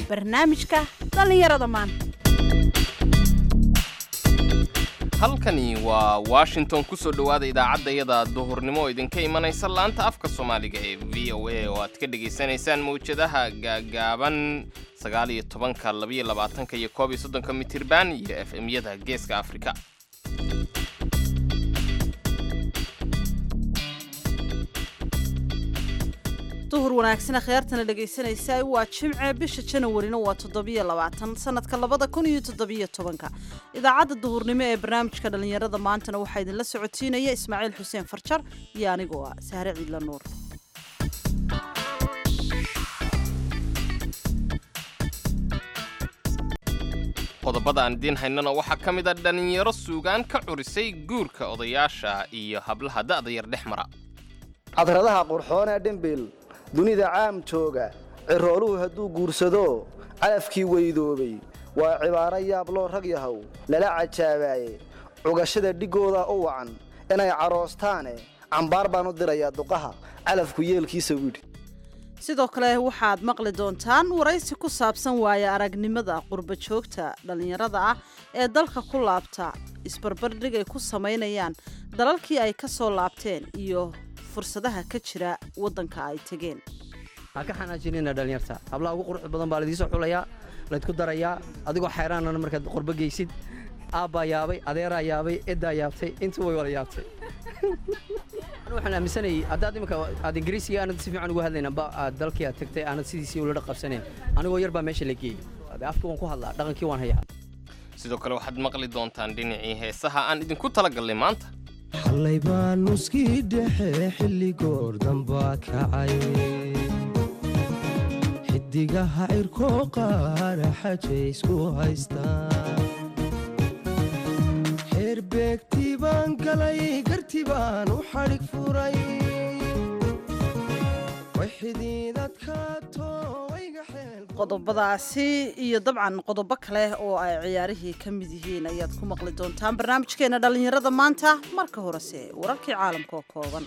barnaamijka dhallinyarada maanta halkani waa washington kusoo dhowaada idaacadayada duhurnimo oo idinka imanaysa laanta afka soomaaliga ee v o a oo aad ka dhegaysanaysaan mawjadaha gaagaaban sagaal iyo tobanka labaiyo labaatanka iyo koob iyo soddonka mitirban iyo f m-yada geeska afrika duhur wanaagsan akhyaartana dhegaysanaysa waa jimce bisha janawarina waa toddobiyo labaatan sanadka labada kun iyo toddobiyo tobanka idaacadda duhurnimo ee barnaamijka dhallinyarada maantana waxaa idinla socotiinaya ismaaciil xuseen farjar iyo anigoo ah sahre ciidla nuur qodobada aan idiin haynana waxaa ka mid a dhallinyaro suugaan ka curisay guurka odayaasha iyo hablaha da'da yar dhex mara cadradaha qurxoon ee dhimbil dunida caam jooga cirooluhu hadduu guursado calafkii weydoobay waa cibaaro yaabloo rag yahow lala cajaabaaye cugashada dhigooda u wacan inay caroostaane cambaar baan u dirayaa duqaha calafku yeelkiisa widhi sidoo kale waxaad maqli doontaan waraysi ku saabsan waaya aragnimada qurba joogta dhallinyarada ah ee dalka ku laabta isbarbardhig ay ku samaynayaan dalalkii ay ka soo laabteen iyo fursadaha ka jira waddanka ay tegeen ha ka xanaajinina dhallinyarta hablaha ugu quruxda badan baa laidiisoo xulayaa laydku darayaa adigoo xayraanana markaad qurbo geysid aabbaa yaabay adeeraa yaabay eddaa yaabtay intuu way wala yaabtay waxaan aaminsanayay haddaad iminka aad ingiriisiga aanad si fiican ugu hadlayn amba aad dalkii aad tagtay aanad sidiisii ula dhaqabsanayn anigoo yar baa meesha la geeyey afkii waan ku hadlaa dhaqankii waan hayaa sidoo kale waxaad maqli doontaan dhinacii heesaha aan idinku talagallay maanta xallay baa nuskii dhexe xilli goor dambaa kacay xidigaha cirkoo qaara xajay isku haystaan xeerbeegtii baan galay garti baan u xadhig furay qodobadaasi iyo dabcan qodobo kale oo ay ciyaarihii ka mid yihiin ayaad ku maqli doontaan barnaamijkeena dhallinyarada maanta marka horese wararkii caalamka oo kooban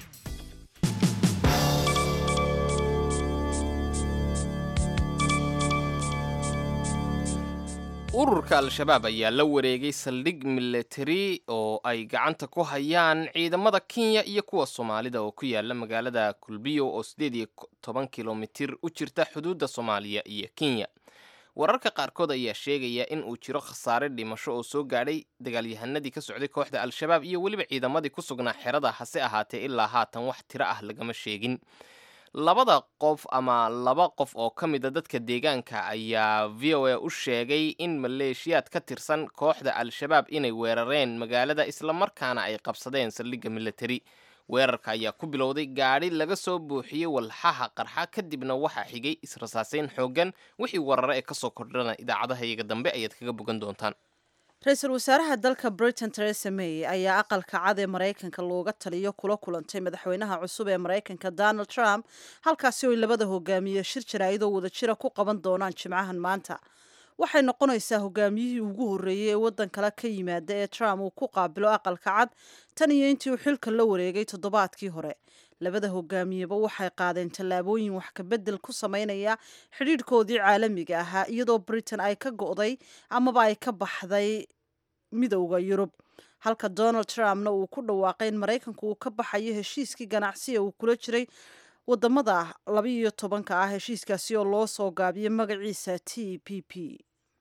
ururka al-shabaab ayaa la wareegay saldhig milatari oo ay gacanta ku hayaan ciidamada kenya iyo kuwa soomaalida oo ku yaala magaalada kulbiyo oo siddeed iyo toban kilomitir u jirta xuduudda soomaaliya iyo kenya wararka qaarkood ayaa sheegaya in uu jiro khasaare dhimasho oo soo gaadhay dagaalyahanadii ka socday kooxda al-shabaab iyo weliba ciidamadii ku sugnaa xerada hase ahaatee ilaa haatan wax tiro ah lagama sheegin labada qof ama laba qof oo ka mida dadka deegaanka ayaa v o a u sheegay in maleeshiyaad ka tirsan kooxda al-shabaab inay weerareen magaalada islamarkaana ay qabsadeen saldhigga militari weerarka ayaa ku bilowday gaadhi laga soo buuxiyey walxaha qarxa kadibna waxaa xigay israsaaseyn xooggan wixii warare ee kasoo kordhana idaacadaha iyaga dambe ayaad kaga bogan doontaan ra-iisul wasaaraha dalka britain teresa may ayaa aqalka cad ee maraykanka looga taliyo kula kulantay madaxweynaha cusub ee maraykanka donald trump halkaasi oy labada hogaamiye shir jaraa'idoo wadajira ku qaban doonaan jimcahan maanta waxay noqonaysaa hogaamiyihii ugu horreeyey ee waddan kale ka yimaada ee trump uu ku qaabilo aqalka cad tan iyo intii uu xilka la wareegay toddobaadkii hore labada hogaamiyeba waxay qaadeen tallaabooyin wax kabedel ku sameynaya xidhiidhkoodii caalamiga ahaa iyadoo britain ay ka go'day amaba ay ka baxday midowda yurub halka donald trumpna uu ku dhawaaqay in maraykanku uu ka baxayo heshiiskii ganacsiga uu kula jiray wadamada labaiyo tobanka ah heshiiskaasi oo loo soo gaabiyay magaciisa t p p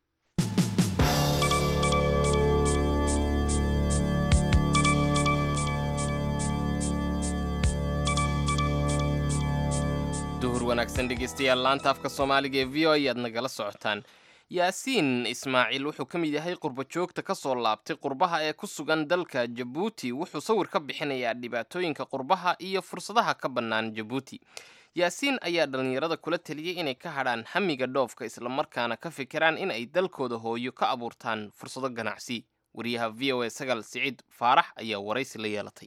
duhur wanaagsan dhegeystayaal laanta afka soomaaliga ee v o ayaad nagala socotaan yaasiin ismaaciil wuxuu ka mid yahay qurba joogta ka soo laabtay qurbaha ee ku sugan dalka jabuuti wuxuu sawir ka bixinayaa dhibaatooyinka qurbaha iyo fursadaha ka bannaan jabuuti yaasiin ayaa dhallinyarada kula taliyey inay ka hadhaan hamiga dhoofka islamarkaana ka fikiraan in ay dalkooda hooyo ka abuurtaan fursado ganacsi wariyaha v o a sagal siciid faarax ayaa waraysi la yeelatay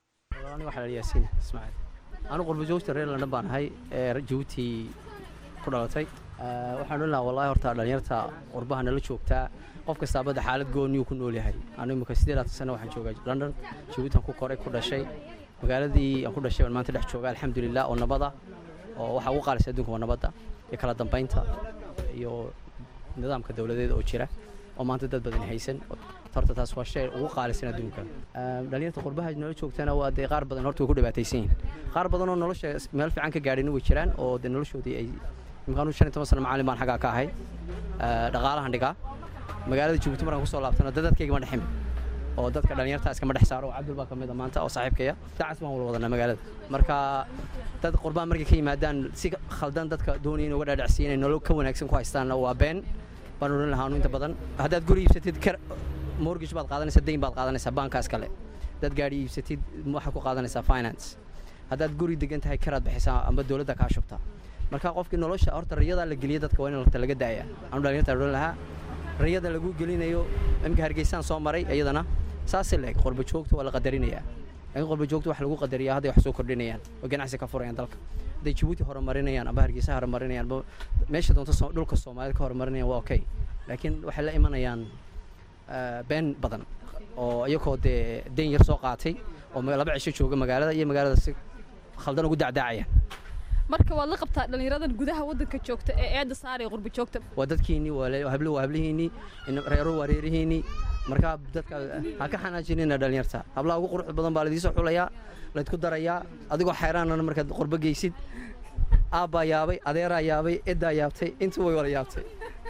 anu qurba joogta reer london baan ahay ee jabuuti ku dhalatay waxaan odhan lahaa wallahi horta dhallinyarta qurbaha nala joogtaa qof kastaa badda xaalad gooniyuu ku nool yahay anu imika siddeedaatan sana waxaan joogaa london jabuutan ku koray ku dhashay magaaladii aan ku dhashay baan maanta dhex jooga alxamdulilah oo nabada oo waxaa ugu qaalisa adduunka waa nabadda iyo kala dambaynta iyo nidaamka dowladeed oo jira oo maanta dad badan haysan horta taas waa shay ugu qaalisan adduunka dhalinyarta qurbaha nolol joogtana waa dee qaar badan horta way ku dhibaataysan yihiin qaar badan oo nolosha meel fiican ka gaadhin way jiraan oo dee noloshoodii ay imkaanu shan iyo toban sano macallin baan xaggaa ka ahay dhaqaalahan dhigaa magaalada jabuuti markaan kusoo laabtana dad dadkayga ma dhexin oo dadka dhalinyarta iskama dhex saaro oo cabdul baa ka mid a maanta oo saaxiibkaya daacas baan wala wadanaa magaalada marka dad qurbaan markay ka yimaadaan si khaldan dadka doonaya in uga dhaadhacsiya inay nolol ka wanaagsan ku haystaanna waa been baan odhan lahaanu inta badan haddaad guri iibsatid kar mortgage baad qaadanaysaa dayn baad qaadanaysaa baankaas kale haddaad gaadhi iibsatid waxaad ku qaadanaysaa finance haddaad guri degan tahay karaad bixisaa amba dowladda kaa shubtaa marka qofkii nolosha horta rayadaa la geliya dadka waa in horta laga daaya anu dhalinyarta odhan lahaa rayada lagu gelinayo imika hargeysaan soo maray iyadana saasay leeg qorba joogta waa la qadarinayaa laakiin qorba joogta wax lagu qadariyaa hadday wax soo kordhinayaan oo ganacsi ka furayaan dalka hadday jabuuti horumarinayaan amba hargeysa horumarinayaan amba meesha doonta dhulka soomaalida ka horumarinayaan waa okay laakiin waxay la imanayaan been badan oo iyagoo dee dayn yar soo qaatay oo laba cisho jooga magaalada iyo magaalada si khaldan ugu dacdaacayaan marka waad la qabtaa dhallinyaradan gudaha waddanka joogta ee eedda saaraya qurba joogta waa dadkiinnii waa hablo waa hablihiinnii reero waa reerihiinnii markaa dadka ha ka xanaajinina dhalinyarta hablaha ugu quruxda badan baa laidiisoo xulayaa laydku darayaa adigoo xayraanana markaad qurbo geysid aabbaa yaabay adeeraa yaabay eddaa yaabtay intuu way wala yaabtay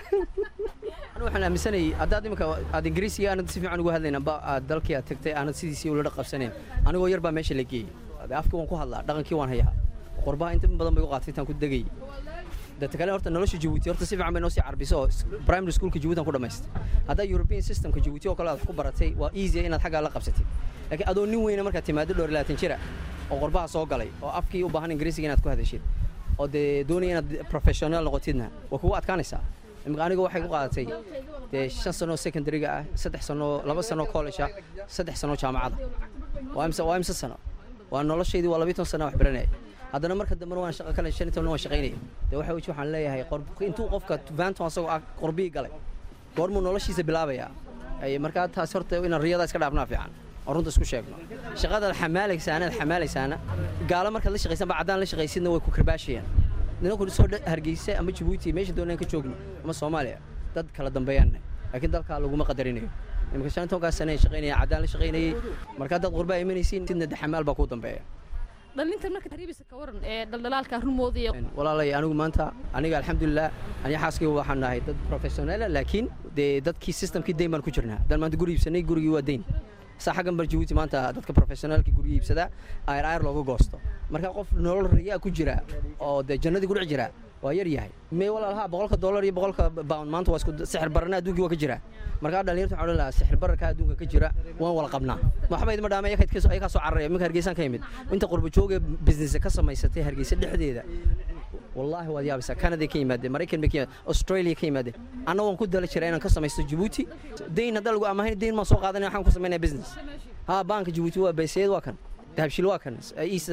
anu waxaan aaminsanayay haddaad imika aad ingiriisiga aanad si fiican ugu hadlayn amba aad dalkii aad tagtay aanad sidiisii ula dhaqabsanayn anigoo yar baa meesha la geeyey afkii waan ku hadlaa dhaqankii waan hayaa qurbaha inta badan bay u qaatay intaan ku degay dadka kale horta nolosha jabuuti horta si fiican bay noo sii carbiso oo primary schoolka jabuuti aan ku dhamaystay haddaa european systemka jabuuti oo kale aad ku baratay waa easy inaad xaggaa la qabsatid laakiin adoo nin weyna markaad timaado dhowr labaatan jira oo qurbaha soo galay oo afkii u baahan ingiriisiga inaad ku hadashid oo dee doonaya inaad professional noqotidna waa kugu adkaanaysaa imika aniga waxay ku qaadatay dee shan sano secondaryga ah saddex sano laba sano college ah saddex sano jaamacada waa imse waa imse sano waa noloshaydii waa labiyi toban sana wax baranaya haddana marka dambena waan shaqo kale shan iyo toban waan shaqaynaya dee waxa weji waxaan leeyahay intuu qofka vanton asagoo ah qorbihii galay goormuu noloshiisa bilaabayaa markaa taas horta inaan riyada iska dhaafnaa fiican oo runta isku sheegno shaqadaad xamaalaysaana aad xamaalaysaana gaalo markaad la shaqaysan ba caddaan la shaqaysidna way ku karbaashayaan ninku soo hargeysa ama jabuuti meesha doonaan ka joogno ama soomaaliya dad kala dambeeyaanna laakiin dalkaa laguma qadarinayo imika shan tobankaas sane shaqaynaya caddaan la shaqaynayay markaa dad qurbaa imanaysiin sidna daxamaal baa kuu dambeeya dhalinta marka hariibisa ka waran ee dhaldhalaalka rumooda iyo walaalay anigu maanta aniga alxamdulilah aniga xaaskayga waxaan nahay dad professionaala laakiin dee dadkii systemkii dayn baan ku jirnaa haddaan maanta guri iibsanay gurigii waa dayn saa xaggan bar jabuuti maanta dadka professionaalkii gurigi iibsadaa ayr ayr looga goosto marka qof nolol riyaa ku jira oo dee jannadii ku dhex jira waa yar yahay me walaalaha boqolka dollar iyo boqolka pound maanta waa isku sixir barana adduunkii waa ka jira markaa dhalinyarta waxaan odhan lahaa sixir bararka adduunka ka jira waan wala qabnaa waxba idima dhaama ayakaa soo cararaya iminka hargeysaan ka yimid inta qurba jooga business ka samaysatay hargeysa dhexdeeda wallaahi waad yaabaysaa canada ka yimaadeen maraykan bay ka yimaadeen australia ka yimaadeen anna waan ku dala jiraa inaan ka samaysto jabuuti dayn haddaa lagu amahayn dayn maan soo qaadanaya waxaan ku samaynaya business ha banka jabuuti waa bayseed waa kan dahabshil waa kan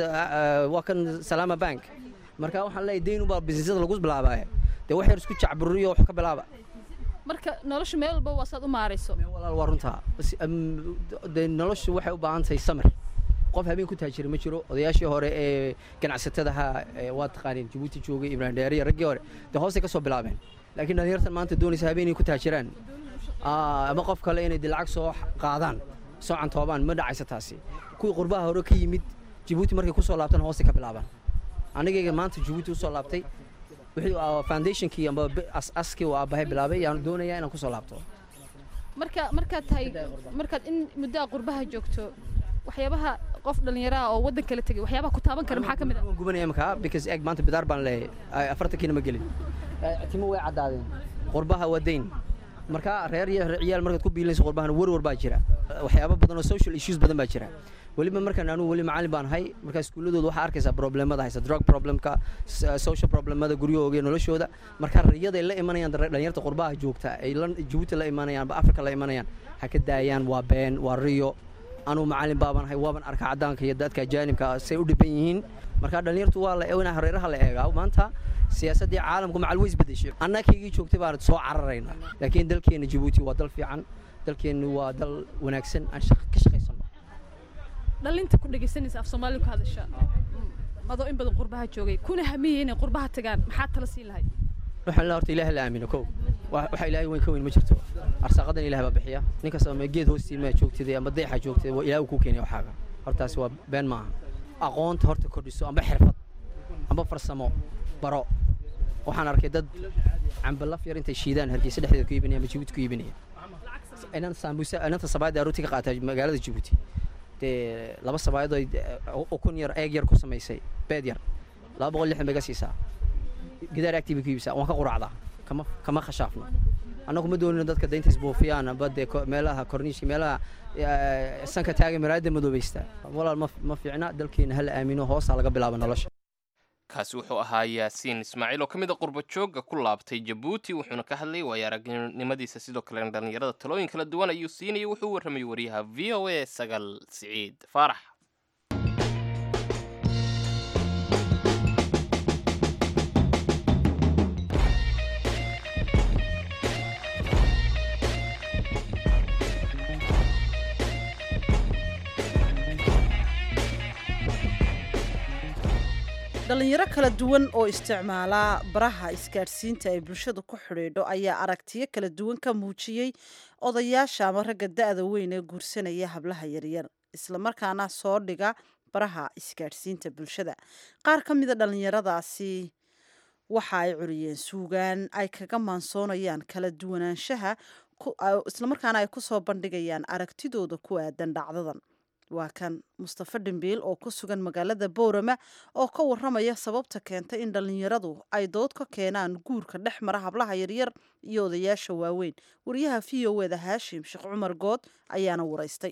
waa kan salaama bank marka waxaan leeyahay dayn ubaa businessyada lagu bilaabaya dee wax yar isku jacburiyo wax ka bilaaba marka nolosha meel walba waa saad u maarayso walaal waa runtaa dee noloshu waxay u baahan tahay samir qof habeen ku taajira ma jiro odayaashii hore ee ganacsatadaha waa taqaaniin jabuuti joogay ibrahim dheeriya raggii hore dee hoosay ka soo bilaabeen laakiin dhalinyartan maanta doonaysa habeenay ku taajiraan ama qof kale inay dee lacag soo qaadaan soo cantoobaan ma dhacaysa taasi kuwii qurbaha hore ka yimid jabuuti markay ku soo laabtaan hoosay ka bilaabaan anigayga maanta jabuuti usoo laabtay wixii foundationkii amba askii uu aabbahay bilaabay yaan doonayaa inaan kusoo laabto marka markaad tahay markaad in muddo a qurbaha joogto waxyaabaha qof dhallinyaraha oo waddan kala tegay waxyaabaha ku taaban kara maxaa ka mid ah waan gubanaya imika because eeg maanta bidaar baan leeyahay afartankiina ma gelin timo way caddaadeen qurbaha waa dayn marka reer iyo ciyaal markaad ku biilinayso qurbahana warwar baa jira waxyaabo badan oo social issues badan baa jira weliba markaan anugu weli macallin baan ahay markaa iskuulladooda waxaa arkaysaa problemada haysa drug problemka social problemada guryahooga iyo noloshooda markaa riyaday la imanayaan dhalinyarta qurbaha joogta ay jabuuti la imanayaan aba africa la imanayaan ha ka daayaan waa been waa riyo anugu macallin baaban ahay waaban arka caddaanka iyo dadka ajaanibka say u dhiban yihiin markaa dhalinyartu waa la inaa hareeraha la eegaa maanta siyaasaddii caalamku macal way isbedeshay annakaygii joogtay baan soo cararayna laakiin dalkeenna jabuuti waa dal fiican dalkeennu waa dal wanaagsan aan ka shaqaysano dhalinta ku dhegaysanaysa af soomaaliya ku hadasha adoo in badan qurbaha joogay kuna hamiyey inay qurbaha tagaan maxaad tala siin lahayd waxaan leeyahay horta ilaahay la aamino kow Wax- waxa ilaahay weyn ka weyn ma jirto arsaaqadan ilaahay baa bixiya nin kasta ma geed hoostii ma joogtid ama deexa joogtid waa ilaahay uu ku keenay waxaaga hortaasi waa been maaha aqoonta horta kordhiso amba xirfad amba farsamo baro waxaan arkay dad cambalaf yar intay shiidaan hargeysa dhexdeeda ku iibinaya ama jibuuti ku iibinaya inan sambusa inanta sabaayadda arooti ka qaata magaalada jibuuti dee laba sabaayad oo ay- ukun yar eeg yar ku samaysay beed yar laba boqol lixdan bay ga siisaa gidaar agtiibay ku iibsaa waan ka quracdaa kama kama khashaafno annagu ma doonino dadka daynta isbuufiyaan amba dee ko- meelaha korniishka meelaha eh, sanka taaga maraayadda madoobaysta walaal ma ma fiicna dalkeena hala aamino hoosaa laga bilaaba nolosha kaasi wuxuu ahaa yaasiin ismaaciil oo ka mid a qurba joogga ku laabtay jabuuti wuxuuna ka hadlayay waayo aragnimadiisa sidoo kale dhallinyarada talooyin kala duwan ayuu siinayay wuxuu u warramayay wariyaha v o a sagal siciid faarax dhalinyaro kala duwan oo isticmaala baraha isgaadhsiinta ay bulshadu ku xidhiidho ayaa aragtiyo kala duwan ka muujiyey odayaasha ama ragga da-da weyn ee guursanaya hablaha yaryar islamarkaana soo dhiga baraha isgaadhsiinta bulshada qaar ka mida dhalinyaradaasi waxa ay curiyeen suugaan ay kaga maansoonayaan kala duwanaanshaha ku- a- islamarkaana ay kusoo bandhigayaan aragtidooda ku aadan dhacdadan waa kan mustafa dhimbiil oo ku sugan magaalada boorama oo ka waramaya sababta keentay in dhallinyaradu ay dood ka keenaan guurka dhex mara hablaha yaryar iyo odayaasha waaweyn wariyaha v o eda haashim sheekh cumar good ayaana waraystay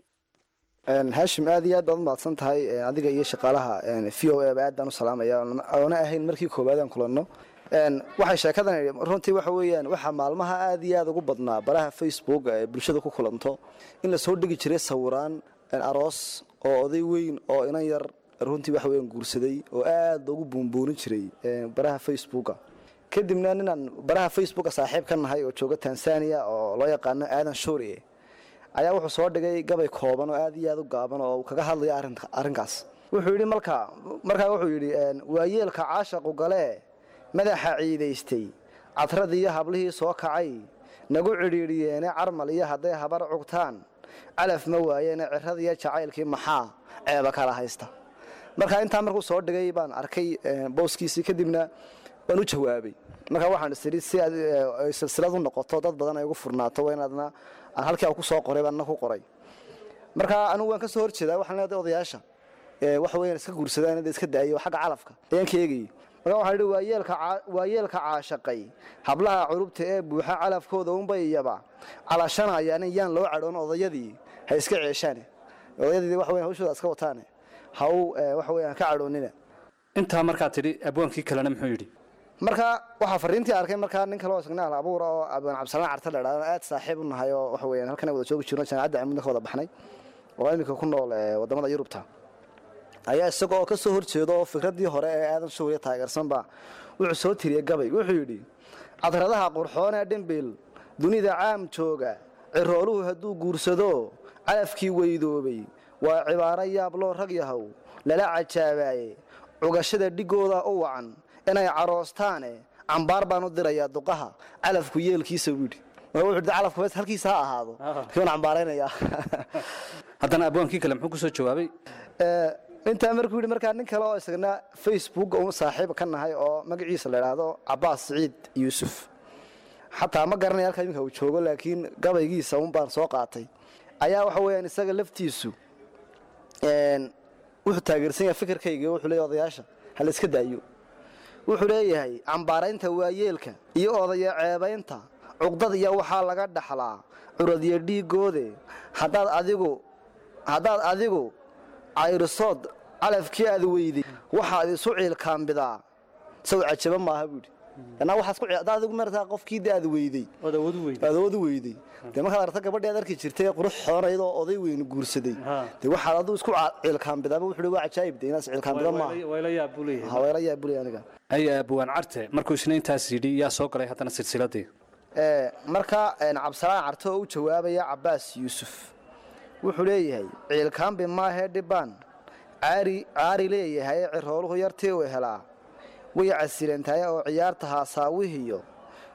Een, haashim aad iyo aad baad umahadsan tahay een, adiga iyo shaqaalaha een, v o a ba aad baan u salaamaya oona ahayn markii koowaad aan kulanno Een, waxay sheekadan runtii waxa weeyaan waxaa maalmaha aad iyo aad ugu badnaa baraha facebook ee bulshada ku kulanto in la soo dhigi jiray sawiraan een, aroos oo oday weyn oo inan yar runtii waxa weeyaan guursaday oo aad loogu buunbuunin jiray een, baraha facebooka kadibna ninaan baraha facebooka saaxiib ka nahay oo jooga tanzania oo loo yaqaano aadan shuuriye ayaa wuxuu soo dhigay gabay kooban oo aad iyo aad u gaaban oo uu kaga hadlayo arrinka- arrinkaas wuxuu yidhi markaa markaa wuxuu yidhi een, waayeelka caashaqu galee madaxa ciidaystay cadradii iyo hablihii soo kacay nagu cidhiidhiyeene carmal iyo hadday habar cugtaan calaf ma waayeene ciradiiyo jacaylkii maxaa ceeba kala haysta marka intaa markuu soo dhigay baan arkay een, booskiisii kadibna waan u jawaabay markaa waxaan isiri si aad eh, ay silsilad u noqoto dad badan ay ugu furnaato waa inaadna aan halkii aan ku soo qoray baan na ku qoray marka anigu waan ka soo horjeedaa waxaan leedahay odayaasha ee waxa weeyaan iska guursadaan inay iska daayo xagga calafka ayaan ka eegayay marka waxaan idhi waayeelka caa- waayeelka caashaqay hablaha curubta ee buuxa calafkooda unbay iyaba calashanayaan yaan loo cadhoon odayadii ha iska ceeshaane odayadii waxa weeyaan hawshooda iska wataane ha u eh, waxa weeyaan ka cadhoonina intaa markaa tidhi abwaankii kalena muxuu yidhi marka waxaa fariintii arkay markaa nin kale oo isagna al abuura oo abaan cabdisalaan carta la idhahdo aad saaxiib u nahay oo waxa weeyaan halkan ay wada joogi jirno jaamacadda camudna ka wada baxnay oo iminka ku nool ee wadamada yurubta ayaa isaga oo ka soo horjeedo oo fikraddii hore ee aadan shuuriya taageersanba wuxuu soo tiriyey gabay wuxuu yidhi cadradaha qurxoon ee dhimbil dunida caam jooga cirooluhu hadduu guursado calafkii weydoobay waa cibaaro yaabloo rag yahow lala cajaabaye cugashada dhigooda u wacan inay caroostaane cambaar baan u dirayaa duqaha calafku yeelkiisa buu yidhi marka wuxuu yidhi calafku bes halkiisa ha ahaado kiiban cambaaraynayaa haddana abwaankii kale muxuu ku soo jawaabay Ee, intaa markuu yidhi markaa nin kale oo isagna facebook un saaxiib ka nahay oo magaciisa la idhaahdo cabaas siciid yuusuf xataa ma garanaya halkaa iminka uu joogo laakiin gabaygiisa un baan soo qaatay ayaa waxa weeyaan isaga laftiisu een, wuxuu taageersan yahay fikirkayga wuxuu leeyahay odayaasha ha la iska daayo wuxuu leeyahay cambaaraynta waayeelka iyo odaya ceebaynta cuqdad iyo waxaa laga dhaxlaa curadiyo dhiigoode haddaad adigu haddaad adigu cayrisood calafkii aad weyday waxaad isu ciilkaambidaa saw cajaba maaha buudhi anaa waxaad ku haddaad adigu martaa qofkii de aad weyday ood awood u weyday aad awood u weyday dee markaad aragta gabadhii aad arki jirtay ee qurux xoonayd oo oday weyn guursaday Ha. dee waxaad adigu isku ca- ciilkaambidaaba wuxuu waa cajaayib de inaas ciilkaambida maaha wayla yaab buu leeyahay haweela yaa bulay aniga ay abwaan carte markuu isna intaas yidhi yaa soo galay haddana silsiladii Ee, marka een, cabdisalaan carto oo u jawaabaya cabaas yuusuf wuxuu leeyahay ciilkaambi maahee dhibaan caari caari leeyahay cirooluhu yartii u helaa way casilantahay oo ciyaarta haasaawihiyo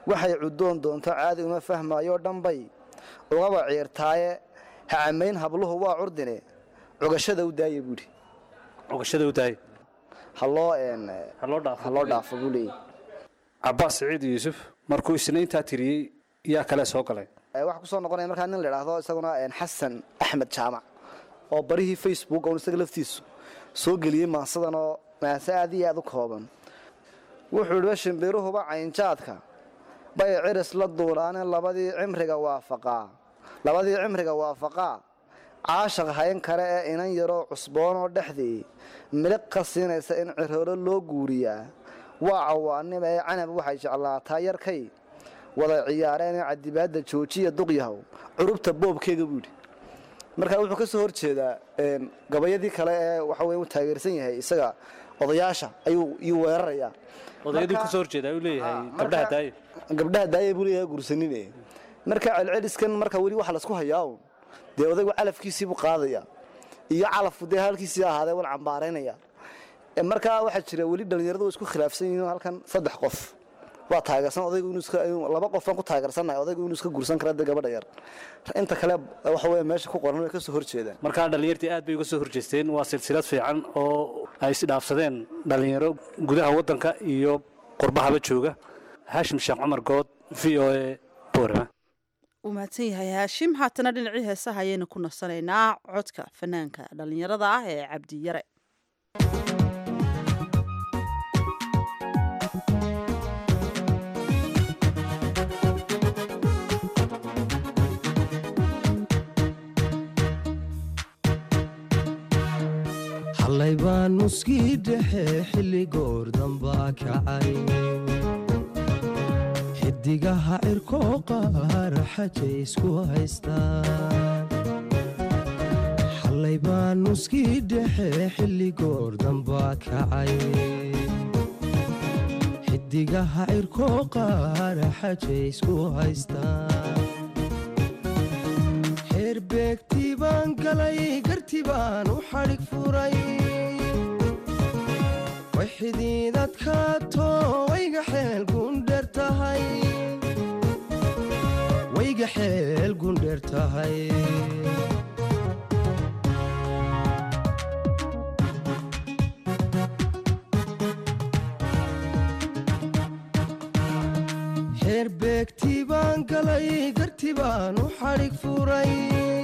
waxay cuddoon doonto caadi uma fahmaayoo dhanbay ugaba ciirtaaye ha camayn habluhu waa curdine cugashada u daaya buudhi cogashada u daaya haloo ha loo dhaafo ha loo dhaafo buu leeyahy cabbaas siciid yuusuf markuu isniintaa tiriyey yaa kale soo galay waxaa ku soo noqonaya markaa nin la idhaahdo isaguna xasan axmed jaamac oo barihii facebook oon isaga laftiisu soo geliyey maasadan oo maase aad iyo aad u kooban wuxuu idhi shimbiruhuba caynjaadka bay ciris la duulaaneen labadii cimriga waafaqaa labadii cimriga waafaqaa caashaq hayn kale ee inan yaroo cusboonoo dhexdii miliq ka siinaysa in ciroolo loo guuriyaa waa cawaanima ee canab waxay jeclaataa yarkay wada ciyaareenee cadibaadda joojiya duqyahow curubta boobkeega buu yidhi marka wuxuu ka soo horjeedaa gabayadii kale ee waxa weye u taageersan yahay isaga odayaasha ayuu iyuu weerarayaa odayaduu ka soo horjeedaa uu leeyahay gabdhaha daaye gabdhaha daaya buu leeyahay gursanine marka celceliskan marka weli waxa laisku hayaa un dee odaygu calafkiisii buu qaadaya iyo calafku dee halkiisii ahaadee wan cambaaraynaya markaa waxaa jira weli dhallinyaradu way isku khilaafsan yihiin halkan saddex qof waa taageersan odaygu inuu iska laba qofaan ku taageersannahay odaygu inuu iska gursan kara dee gabadha yar inta kale waxa weeye meesha ku qoran way ka soo horjeedaan markaa dhallinyartii aad bay uga soo horjeesteen waa silsilad fiican oo ay isdhaafsadeen dhallinyaro gudaha waddanka iyo qurbahaba jooga haashim sheekh cumar good v o a boorama uu mahadsan yahay haashim haatana dhinacii heesaha ayaynu ku nasanaynaa codka fanaanka dhallinyarada ah ee cabdiyare xallay baan muskii dhexe xilli goor dambaa kacay xidigaha cirkoo qaar xajay isku haystaan xallay baan muskii dhexe xilli goor dambaa kacay xidigaha cirkoo qaar xajay isku haystaan xeerbeegtii baan galay garti baan u xadhig furay way xidiidadkaato wayga xeel gundher tahay wayga xeel gundher tahay xeerbeegtii baan galay garti baan u xadhig furay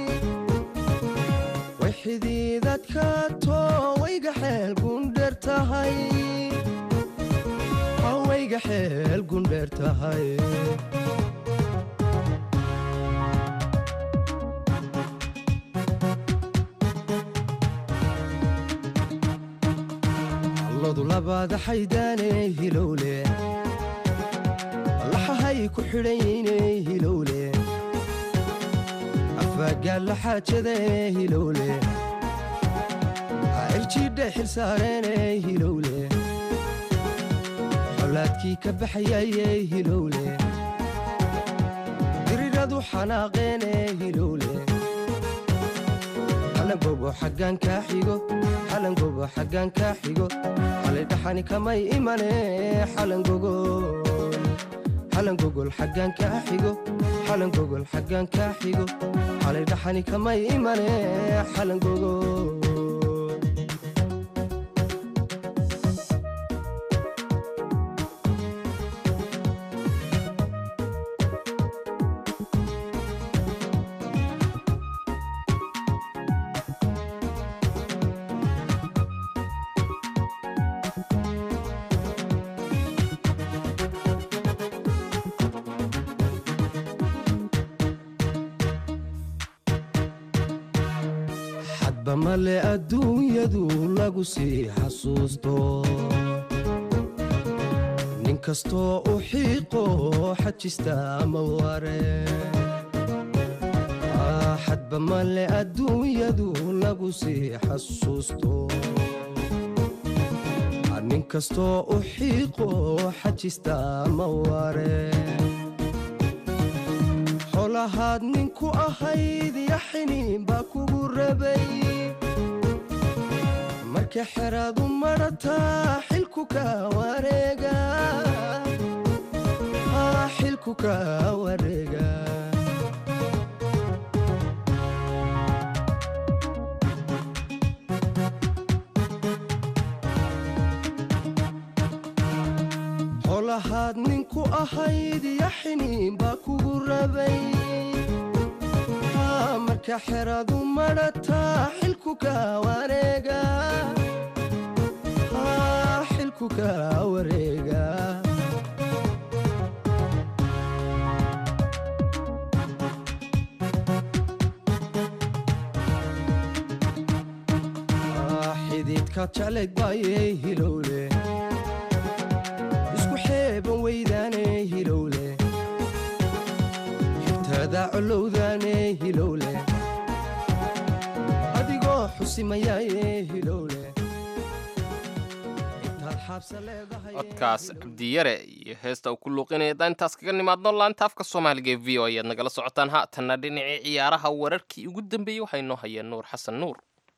way xidiidadkaato wayga xeel gundher tahay wayga xeel gundher tahay alladu labaada xaydaane hilowle laxahay ku xidhayne hilowle afagaalla xaajada hilowle cirjidha xilsaareene hilowle xolaadkii ka baxayaye hilowle diriradu xanaaqeene hilowle xalangogo xaggaan kaa xigo xalangogo xaggaan kaa xigo xalay dhaxani kamay imane xalangogo xalangogol xaggaan kaa xigo xalangogol xaggaan kaa xigo xalay dhaxani kamay imane xalangogo xadba male adduunyadu lagu sii xasuusto nin kastoo u xiiqo xajista ma ware xadba male adduunyadu lagu sii xasuusto nin kastoo u xiiqo xajista ma ware xolahaad ninku ahayd yaxiniin baa kugu rabay marka xeraadu madhataa xilku ka wareega xil xilku ka wareega xolahaad ninku ahayd yaxiniin baa kugu rabay Haa, marka xeradu madhataa xilku ka wareega Haa, xilku ka wareega Ah, xididka jeclayd baayay hilowle isku xeeban weydaane hilowle xigtada colowdaane hilowle adigoo xusimayaaye hilowle intaad xaabsa leedahay codkaas cabdiyare iyo heesta uu ku luuqinaya haddaan intaas kaga nimaadno laanta afka soomaaliga ee v o ayaad nagala socotaan haatanna dhinacii ciyaaraha wararkii ugu dambeeyey waxaa inoo hayeen nuur xasan nuur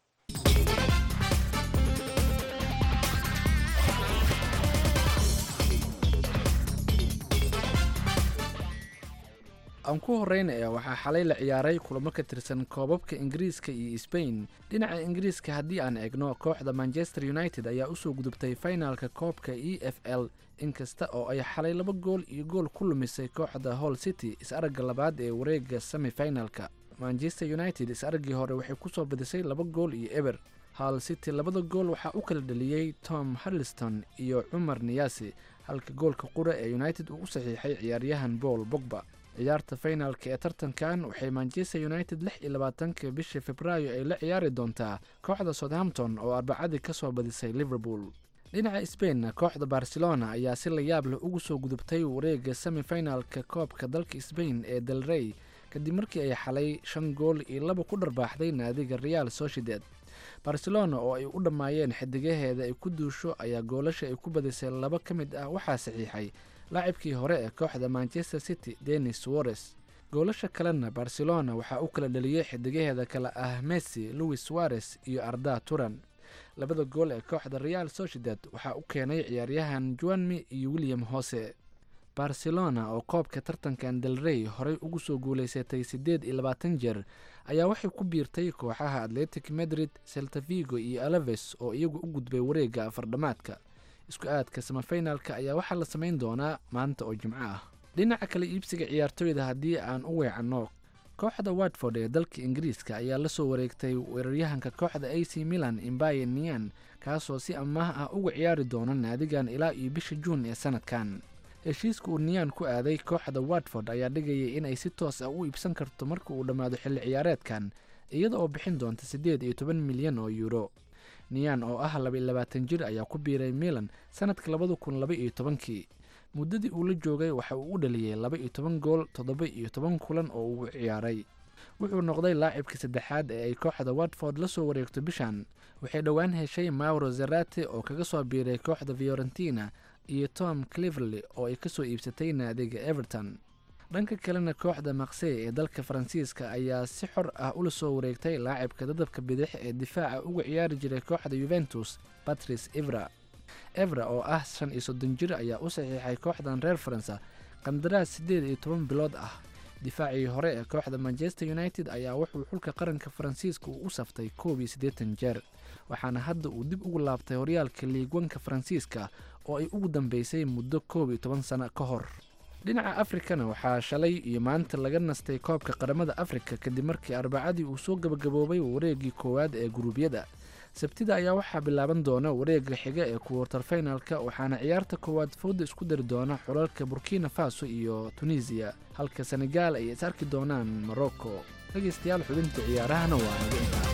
aan ku horreynaya waxaa xalay la ciyaaray kulamo ka tirsan koobabka ingiriiska iyo sbain dhinaca ingiriiska haddii aan eegno kooxda manchester united ayaa usoo gudubtay finalka koobka e f l inkasta oo ay xalay laba gool iyo gool ku lumisay kooxda hall city is-aragga labaad ee wareega semifinalka manchester united is-araggii hore waxay kusoo badisay laba gool iyo eber hall city labada gool waxaa u kala dhaliyey tom harliston iyo cumar niyasi halka goolka qura ee united uu u saxiixay ciyaaryahan paul bogba ciyaarta finalka ee tartankan waxay manchester united lix iyo labaatanka bishii februaayo ay la ciyaari doontaa kooxda southampton oo arbacadii kasoo badisay liverpool dhinaca sbainna kooxda barcelona ayaa si la yaab leh ugu soo gudubtay wareega semifinalka koobka dalka sbain ee del rey kadib markii ay xalay shan gool iyo laba ku dharbaaxday naadiga real sociedad barcelona oo ay u dhammaayeen xidigaheeda ay ku duusho ayaa goolasha ay ku badisay laba ka mid ah waxaa saxiixay laacibkii hore ee kooxda manchester city denis suarez goolasha kalena barcelona waxaa u kala dhaliyey xidigaheeda kale ah messi louis suarez iyo arda turan labada gool ee kooxda real sociedad waxaa u keenay ciyaaryahan juanmi iyo william hose barcelona oo koobka tartankan del rey horey ugu soo guulaysatay siddeed iyo labaatan jeer ayaa waxay ku biirtay kooxaha atletic madrid seltavigo iyo alaves oo iyagu u gudbay wareegga afardhamaadka isku aadka samafinalka ayaa waxaa la samayn doonaa maanta oo jimco ah dhinaca kale iibsiga ciyaartooyda haddii aan u weecanno kooxda watford ee dalka ingiriiska ayaa la soo wareegtay weeraryahanka kooxda a c milan imbaye nian kaasoo si amaah ah uga ciyaari doona naadigan ilaa iyo bisha juun ee sanadkan heshiiska uu niyan ku aaday kooxda watford ayaa dhigayay inay si toos ah u iibsan karto marka uu dhammaado xilli ciyaareedkan iyada oo bixin doonta siddeed iyo toban milyan oo yuuro niyan oo ah laba iyo labaatan jir ayaa ku biiray milan sanadka labada kun laba iyo tobankii muddadii uu la joogay waxa uu u dhaliyey laba iyo toban gool toddoba iyo toban kulan oo uu ciyaaray wuxuu noqday laacibkii saddexaad ee ay kooxda watford la soo wareegto bishan waxay dhowaan heshay mauro zerate oo kaga soo biiray kooxda fiorentina iyo tom cliverley oo ay kasoo iibsatay naadiga everton dhanka kalena kooxda maksey ee dalka faransiiska ayaa si xor ah ula soo wareegtay laacibka dadabka bidix ee difaaca uga ciyaari jiray kooxda yuventus patrice evra evra oo ah shan iyo soddon jir ayaa u saxiixay kooxdan reer faransa qandaraas siddeed iyo toban bilood ah difaacii hore ee kooxda manchester united ayaa wuxuu xulka qaranka faransiiska uu u saftay koob iyo siddeetan jeer waxaana hadda uu dib ugu laabtay horyaalka liigwanka faransiiska oo ay ugu dambeysay muddo koob iyo toban sano ka hor dhinaca afrikana waxaa shalay iyo maanta laga nastay koobka qaramada afrika kadib markii arbacadii uu soo gabagaboobay wareegii koowaad ee guruubyada sabtida ayaa waxaa bilaaban doona wareega xiga ee kuwartar finalka waxaana ciyaarta koowaad fowda isku dari doona xulalka burkina faso iyo tunisiya halka senegaal ay is arki doonaan morocco dhegeystayaal xubinta ciyaarahana waa naga intaa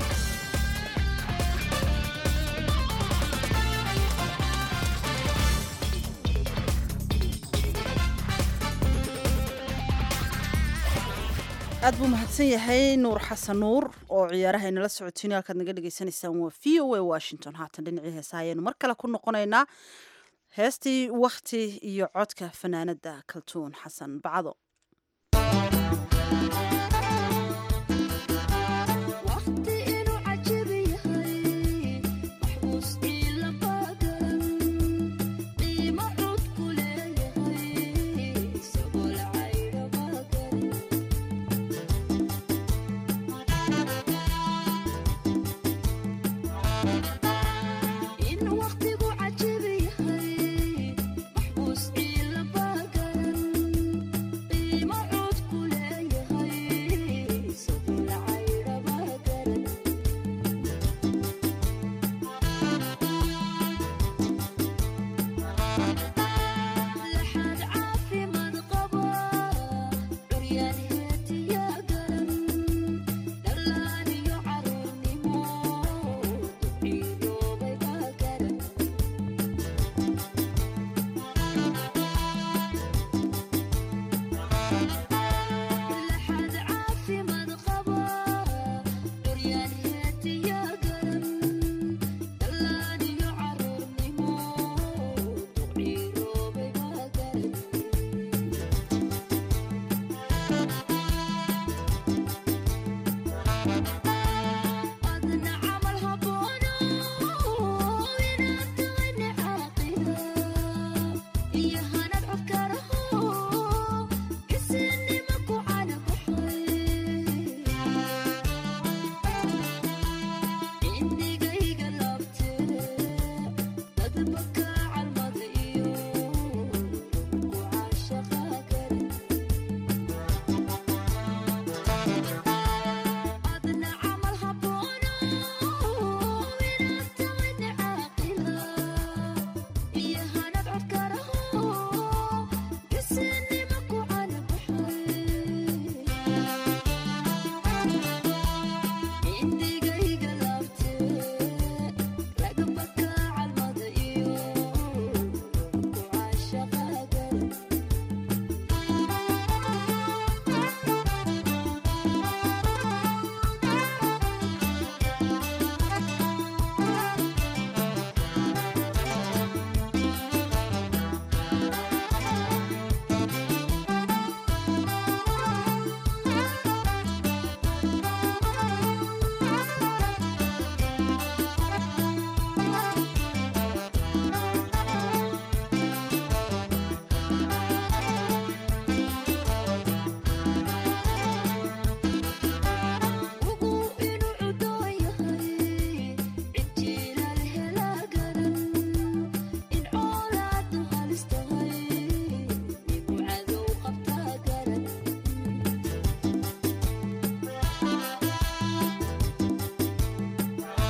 aad buu mahadsan yahay nuur xasan nuur oo ciyaaraha inala socotiin halkaad naga dhagaysanaysaan waa v o a washington haatan dhinacii heesa ayaanu mar kale ku noqonaynaa heestii wakhti iyo codka fanaanada kaltuun xasan bacdo qiimo cod ku leeyahay isagoo lacag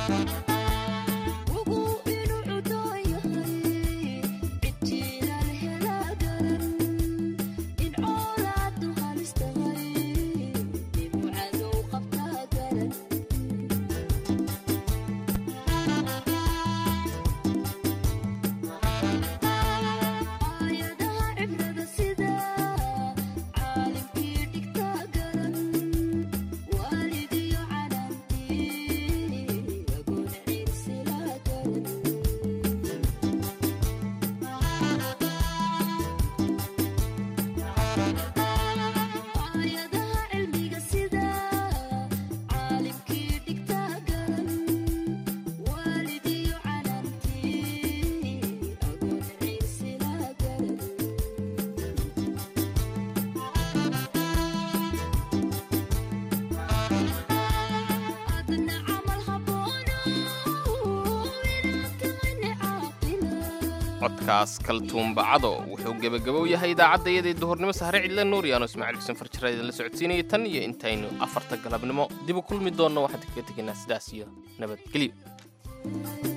codkaas kaltuumbacado wuxuu gebagabow yahay idaacaddayadii duhurnimo sahre cidle nuuriyaano ismaaciil xuseen farjara idinla socodsiinaya tan iyo intaynu afarta galabnimo dib u kulmi doonno waxaan kaga tegaynaa sidaas iyo nabadgelyo